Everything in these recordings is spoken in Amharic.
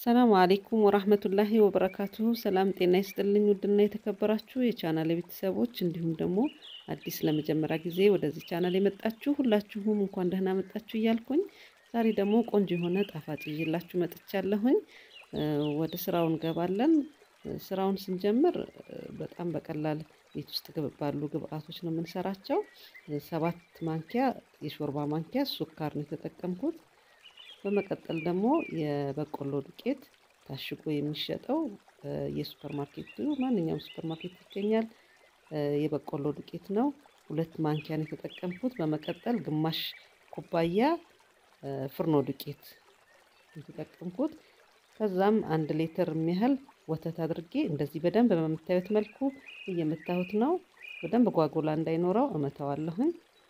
ሰላም አሌይኩም ወራህመቱላሂ ወበረካቱሁ። ሰላም ጤና ይስጥልኝ። ውድና የተከበራችሁ የቻናል ቤተሰቦች እንዲሁም ደግሞ አዲስ ለመጀመሪያ ጊዜ ወደዚህ ቻናል የመጣችሁ ሁላችሁም እንኳን ደህና መጣችሁ እያልኩኝ ዛሬ ደግሞ ቆንጆ የሆነ ጣፋጭ ይዤላችሁ መጥቻለሁኝ። ወደ ስራው እንገባለን። ስራውን ስንጀምር በጣም በቀላል ቤት ውስጥ ባሉ ግብአቶች ነው የምንሰራቸው። ሰባት ማንኪያ የሾርባ ማንኪያ ሱካር ነው የተጠቀምኩት። በመቀጠል ደግሞ የበቆሎ ዱቄት ታሽጎ የሚሸጠው የሱፐር ማርኬቱ ማንኛውም ሱፐር ማርኬት ይገኛል። የበቆሎ ዱቄት ነው። ሁለት ማንኪያ ነው የተጠቀምኩት። በመቀጠል ግማሽ ኩባያ ፍርኖ ዱቄት የተጠቀምኩት። ከዛም አንድ ሊትር የሚያህል ወተት አድርጌ እንደዚህ በደንብ በምታዩት መልኩ እየመታሁት ነው። በደንብ ጓጉላ እንዳይኖረው እመታዋለሁኝ።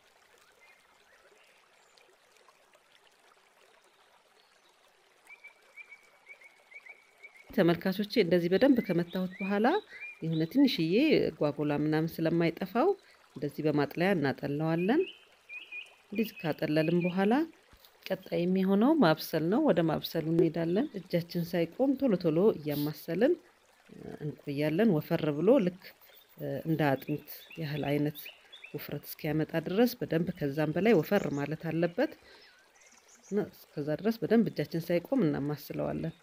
ተመልካቾቼ እንደዚህ በደንብ ከመታሁት በኋላ የሆነ ትንሽዬ ጓጉላ ምናምን ስለማይጠፋው እንደዚህ በማጥለያ እናጠለዋለን። እንደዚህ ካጠለልን በኋላ ቀጣይ የሚሆነው ማብሰል ነው። ወደ ማብሰሉ እንሄዳለን። እጃችን ሳይቆም ቶሎ ቶሎ እያማሰልን እንቆያለን። ወፈር ብሎ ልክ እንደ አጥሚት ያህል አይነት ውፍረት እስኪያመጣ ድረስ በደንብ ከዛም በላይ ወፈር ማለት አለበት። እስከዛ ድረስ በደንብ እጃችን ሳይቆም እናማስለዋለን።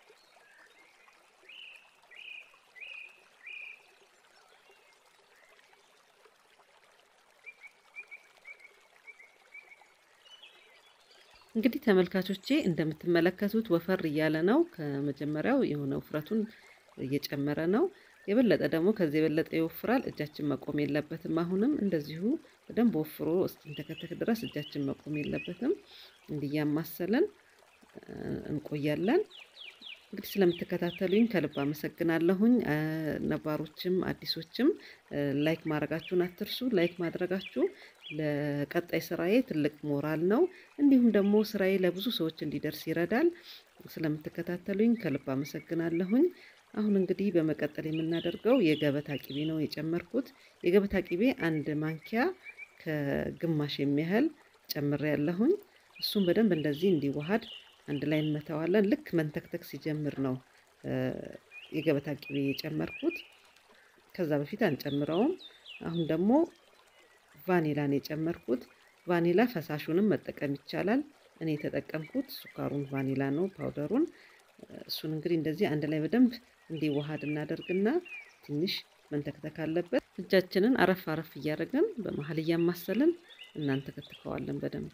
እንግዲህ ተመልካቾቼ እንደምትመለከቱት ወፈር እያለ ነው። ከመጀመሪያው የሆነ ውፍረቱን እየጨመረ ነው። የበለጠ ደግሞ ከዚህ የበለጠ ይወፍራል። እጃችን መቆም የለበትም። አሁንም እንደዚሁ በደንብ ወፍሮ እስኪንተከተክ ድረስ እጃችን መቆም የለበትም። እንዲያማሰለን እንቆያለን። እንግዲህ ስለምትከታተሉኝ ከልብ አመሰግናለሁኝ። ነባሮችም አዲሶችም ላይክ ማድረጋችሁን አትርሱ። ላይክ ማድረጋችሁ ለቀጣይ ስራዬ ትልቅ ሞራል ነው። እንዲሁም ደግሞ ስራዬ ለብዙ ሰዎች እንዲደርስ ይረዳል። ስለምትከታተሉኝ ከልብ አመሰግናለሁኝ። አሁን እንግዲህ በመቀጠል የምናደርገው የገበታ ቂቤ ነው የጨመርኩት። የገበታ ቂቤ አንድ ማንኪያ ከግማሽ የሚያህል ጨምሬ ያለሁኝ። እሱም በደንብ እንደዚህ እንዲዋሃድ አንድ ላይ እንመተዋለን። ልክ መንተክተክ ሲጀምር ነው የገበታ ቂቤ የጨመርኩት። ከዛ በፊት አንጨምረውም። አሁን ደግሞ ቫኒላን የጨመርኩት። ቫኒላ ፈሳሹንም መጠቀም ይቻላል። እኔ የተጠቀምኩት ሱካሩን ቫኒላ ነው ፓውደሩን። እሱን እንግዲህ እንደዚህ አንድ ላይ በደንብ እንዲዋሃድ እናደርግና ትንሽ መንተክተክ አለበት። እጃችንን አረፍ አረፍ እያደረግን በመሀል እያማሰልን እናንተከትከዋለን በደንብ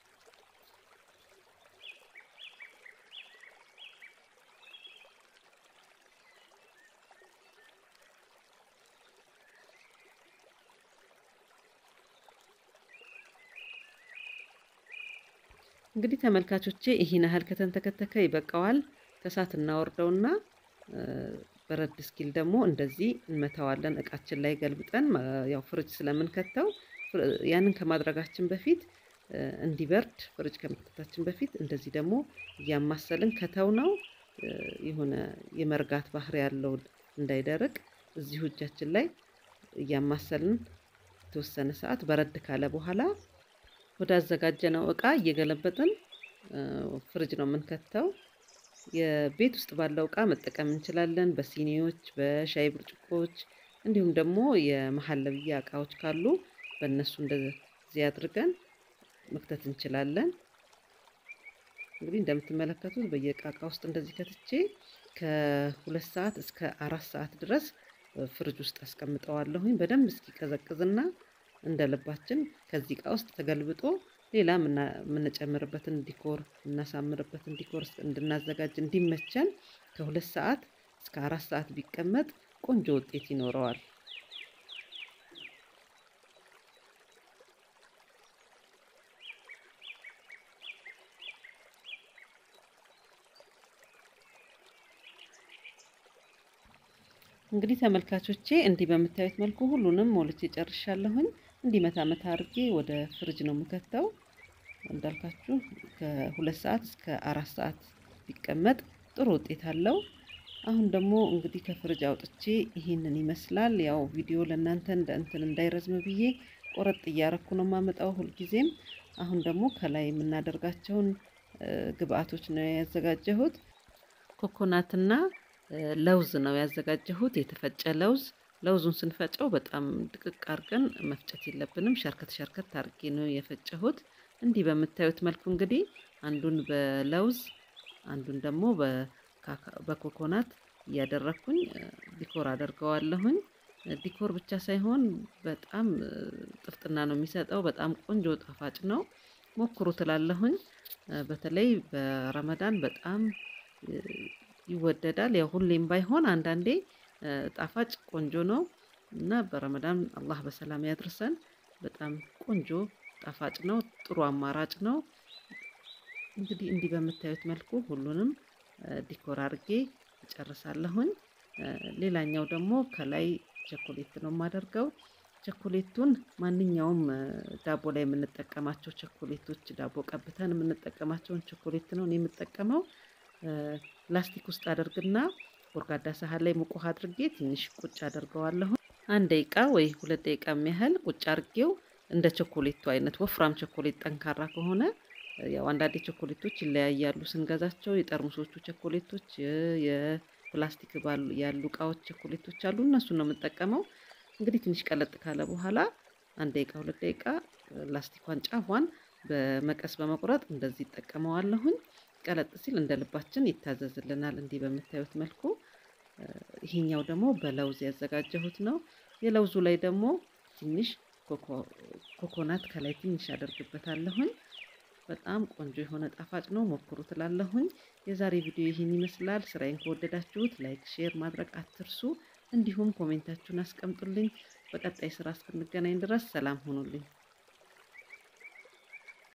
እንግዲህ ተመልካቾቼ ይህን ያህል ከተንተከተከ ይበቃዋል። ከእሳት እናወርደውና በረድ እስኪል ደግሞ እንደዚህ እንመታዋለን። እቃችን ላይ ገልብጠን ያው ፍሪጅ ስለምንከተው ያንን ከማድረጋችን በፊት እንዲበርድ ፍሪጅ ከመክተታችን በፊት እንደዚህ ደግሞ እያማሰልን ከተው ነው የሆነ የመርጋት ባህሪ ያለው እንዳይደርቅ እዚሁ እጃችን ላይ እያማሰልን የተወሰነ ሰዓት በረድ ካለ በኋላ ወደ አዘጋጀነው እቃ እየገለበጥን ፍሪጅ ነው የምንከተው። የቤት ውስጥ ባለው እቃ መጠቀም እንችላለን። በሲኒዎች፣ በሻይ ብርጭቆች እንዲሁም ደግሞ የመሀለብያ እቃዎች ካሉ በእነሱ እንደዚህ አድርገን መክተት እንችላለን። እንግዲህ እንደምትመለከቱት በየእቃ እቃ ውስጥ እንደዚህ ከትቼ ከሁለት ሰዓት እስከ አራት ሰዓት ድረስ ፍሪጅ ውስጥ አስቀምጠዋለሁኝ በደንብ እስኪቀዘቅዝና እንደ ልባችን ከዚህ እቃ ውስጥ ተገልብጦ ሌላ የምንጨምርበትን ዲኮር የምናሳምርበትን ዲኮር እንድናዘጋጅ እንዲመቸን ከሁለት ሰዓት እስከ አራት ሰዓት ቢቀመጥ ቆንጆ ውጤት ይኖረዋል። እንግዲህ ተመልካቾቼ እንዲህ በምታዩት መልኩ ሁሉንም ሞልቼ ጨርሻለሁኝ። እንዲህ መታ መታ አድርጌ ወደ ፍሪጅ ነው የምከተው። እንዳልካችሁ ከሁለት ሰዓት እስከ አራት ሰዓት ቢቀመጥ ጥሩ ውጤት አለው። አሁን ደግሞ እንግዲህ ከፍሪጅ አውጥቼ ይህንን ይመስላል። ያው ቪዲዮ ለእናንተ እንደ እንትን እንዳይረዝም ብዬ ቆረጥ እያረኩ ነው የማመጣው ሁልጊዜም። አሁን ደግሞ ከላይ የምናደርጋቸውን ግብአቶች ነው ያዘጋጀሁት። ኮኮናትና ለውዝ ነው ያዘጋጀሁት፣ የተፈጨ ለውዝ። ለውዙን ስንፈጨው በጣም ድቅቅ አድርገን መፍጨት የለብንም። ሸርከት ሸርከት አድርጌ ነው የፈጨሁት። እንዲህ በምታዩት መልኩ እንግዲህ አንዱን በለውዝ አንዱን ደግሞ በኮኮናት እያደረግኩኝ ዲኮር አደርገዋለሁኝ። ዲኮር ብቻ ሳይሆን በጣም ጥፍጥና ነው የሚሰጠው። በጣም ቆንጆ ጣፋጭ ነው። ሞክሩ ትላለሁኝ። በተለይ በረመዳን በጣም ይወደዳል። ያው ሁሌም ባይሆን አንዳንዴ ጣፋጭ ቆንጆ ነው እና በረመዳን አላህ በሰላም ያድርሰን። በጣም ቆንጆ ጣፋጭ ነው። ጥሩ አማራጭ ነው። እንግዲህ እንዲህ በምታዩት መልኩ ሁሉንም ዲኮር አድርጌ እጨርሳለሁኝ። ሌላኛው ደግሞ ከላይ ቸኮሌት ነው የማደርገው። ቸኮሌቱን ማንኛውም ዳቦ ላይ የምንጠቀማቸው ቸኮሌቶች ዳቦ ቀብተን የምንጠቀማቸውን ቸኮሌት ነው የምጠቀመው። ላስቲክ ውስጥ አደርግና ጎርጋዳ ሳህን ላይ ሙቅ ውሃ አድርጌ ትንሽ ቁጭ አደርገዋለሁ። አንድ ደቂቃ ወይ ሁለት ደቂቃ የሚያህል ቁጭ አድርጌው እንደ ቸኮሌቱ አይነት ወፍራም ቸኮሌት ጠንካራ ከሆነ ያው አንዳንዴ ቸኮሌቶች ይለያያሉ ስንገዛቸው። የጠርሙሶቹ ቸኮሌቶች፣ የፕላስቲክ ያሉ እቃዎች ቸኮሌቶች አሉ። እነሱን ነው የምጠቀመው። እንግዲህ ትንሽ ቀለጥ ካለ በኋላ አንድ ደቂቃ ሁለት ደቂቃ ላስቲኳን ጫፏን በመቀስ በመቁረጥ እንደዚህ ይጠቀመዋለሁኝ። ቀለጥ ሲል እንደ ልባችን ይታዘዝልናል። እንዲህ በምታዩት መልኩ ይሄኛው ደግሞ በለውዝ ያዘጋጀሁት ነው። የለውዙ ላይ ደግሞ ትንሽ ኮኮናት ከላይ ትንሽ አደርግበታለሁኝ። በጣም ቆንጆ የሆነ ጣፋጭ ነው። ሞክሩ ትላለሁኝ። የዛሬ ቪዲዮ ይህን ይመስላል። ስራዬን ከወደዳችሁት ላይክ፣ ሼር ማድረግ አትርሱ። እንዲሁም ኮሜንታችሁን አስቀምጡልኝ። በቀጣይ ስራ እስክንገናኝ ድረስ ሰላም ሁኑልኝ።